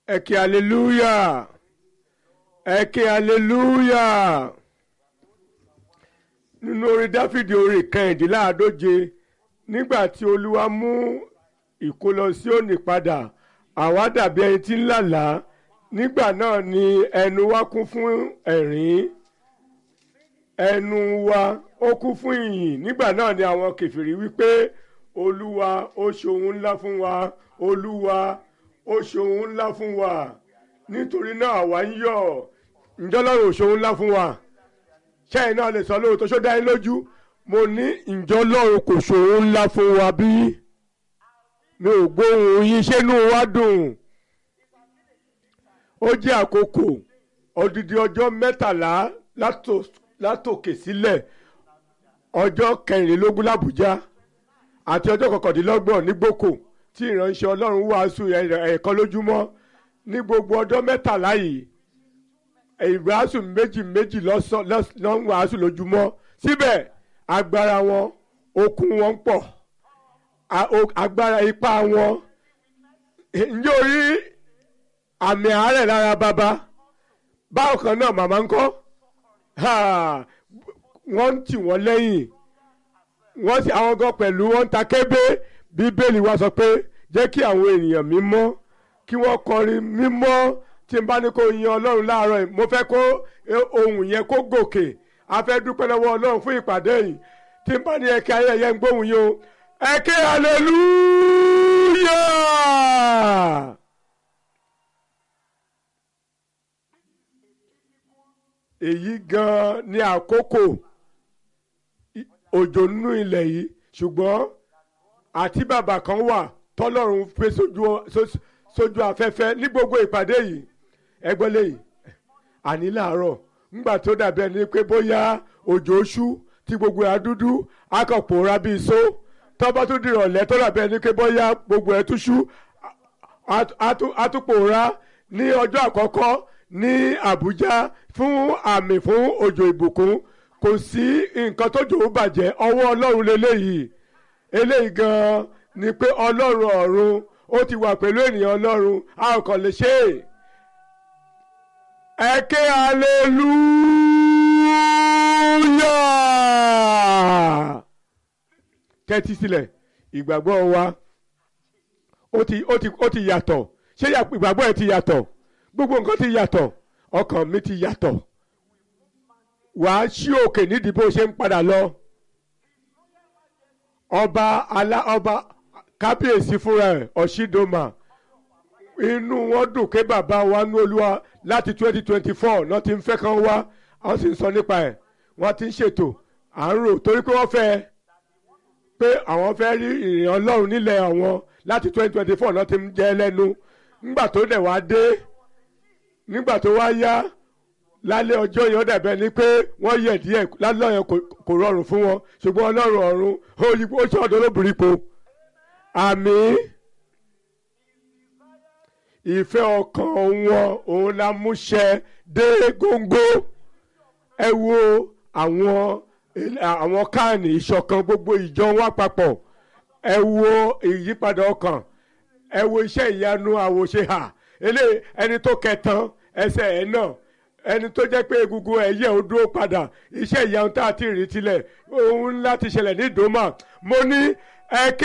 ẹ ké hallelujah ẹ ké hallelujah nínú orin dáfídì orin kẹrìndínláàádóje nígbà tí olúwa mú ìkólọ Síónì padà àwa dàbí ẹni tí ń lálàá nígbà náà ni ẹnu wa kún fún ẹ̀rín ẹnu wa ó kún fún ìyìn nígbà náà ni àwọn kèfèrí wípé olúwa ó ṣohun ńlá fún wa olúwa ó ṣohun ńlá fún wa nítorí náà àwa ń yọ̀ ǹjọ́ lọ́rùn ò ṣohun ńlá fún wa ṣẹ́yìn náà lè sọ lóòótọ́ ṣó dá yín lójú mo ní ǹjọ́ lọ́rùn kò ṣohun ńlá fún wa bí mi ò gbóhùn yín ṣé inú wa dùn ó jẹ́ àkókò odidi ọjọ́ mẹ́tàlá látòkè sílẹ̀ ọjọ́ kẹrìnlélógún làbújá àti ọjọ́ kọkàndínlọ́gbọ̀n ní gbòkò tí ìránṣẹ́ ọlọ́run wàásù ẹ̀ẹ̀kan lójúmọ́ ní gbogbo ọjọ́ mẹ́tàlá yìí ìwàásù méjì méjì lọ́n wàásù lójúmọ́ síbẹ̀ agbára wọn okun wọn pọ̀ agbára ipá wọn ǹjẹ́ o rí àmì àárẹ̀ lára bàbá báwo kan náà màmá ń kọ́ wọ́n ń tì wọ́n lẹ́yìn wọ́n sì àwọn gan pẹ̀lú wọ́n ń ta kébé bíbélì wa sọ pé jẹ́ kí àwọn ènìyàn mímọ́ kí wọ́n kọrin mímọ́ tí n bá ní kó yin ọlọ́run láàárọ̀ yìí mo fẹ́ kó ohun yẹn kó gòkè a fẹ́ dúpẹ́ lọ́wọ́ ọlọ́run fún ìpàdé yìí tí n bá ní ẹ̀kẹ́ ayẹyẹ ń gbóhùn yìí o ẹ̀kẹ́ hallelujah. èyí gan-an ní àkókò òjò nínú ilẹ̀ yìí ṣùgbọ́n àti bàbá kan wà tọ́lọ́run pé sójú afẹ́fẹ́ ní gbogbo ìpàdé yìí ẹgbẹ́ lẹ́yìn àní làárọ̀ ńgbà tó dàbí ẹni pé bóyá òjò ṣú tí gbogbo ẹ̀ dúdú akọ̀pòra bíi só tọ́ba tó dìrọ̀lẹ́ tó dàbí ẹni pé bóyá gbogbo ẹ̀ tún ṣú àtúpòra ní ọjọ́ àkọ́kọ́ ní Àbújá fún àmì fún òjò ìbùkún kò sí nǹkan tó jò ó bàjẹ́ ọwọ́ Ọlọ́run lélẹ́yìí eléyìí gan-an ni pé Ọlọ́run ọ̀run ó ti wà pẹ̀lú ènìyàn Ọlọ́run a ò kàn lè ṣe é ẹ ké hallelujah tẹ́tí sílẹ̀ ìgbàgbọ́ wa ó ti ó ti ó ti yàtọ̀ ṣé ìgbàgbọ́ ẹ ti yàtọ̀ gbogbo nǹkan ti yàtọ̀ ọkàn mi ti yàtọ̀ wàá ṣí òkè nídìí bó ṣe ń padà lọ ọba alá ọba kábíyèsí fúnra ẹ̀ ọ̀ṣídọ́mà inú wọn dùn pé bàbá wa ní olúwa láti twenty twenty four náà ti ń fẹ́ kán wá wọ́n sì ń sọ nípa ẹ̀ wọ́n ti ń ṣètò à ń rò torí pé wọ́n fẹ́ pé àwọn fẹ́ rí ìrìn ọlọ́run nílẹ̀ àwọn láti twenty twenty four náà ti ń jẹ́ lẹ́nu nígbà tó dẹ̀ wá dé nígbà tó wá yá lálẹ́ ọjọ́ yẹn ó dàbẹ̀ ni pé wọ́n yẹ̀ díẹ̀ lálẹ́ yẹn kò rọrùn fún wọn ṣùgbọ́n ọlọ́run ọ̀run ó ṣe ọ̀dọ́ lóbìnrin po àmín ìfẹ́ ọkàn wọn òun la mú ṣẹ dé góńgó ẹ wo àwọn àwọn káàní ìṣọ̀kan gbogbo ìjọ wa papọ̀ ẹ wo ìyípadà ọkàn ẹ wo iṣẹ́ ìyanu àwòṣe hà eléyìí ẹni tó kẹtàn ẹsẹ̀ ẹ̀ náà ẹni tó jẹ́ pé egungun ẹ̀yẹ ò dúró padà iṣẹ́ ìyanu tá a ti rí tilẹ̀ ohun ńlá ti ṣẹlẹ̀ ní ìdòmà mo ní ẹ ké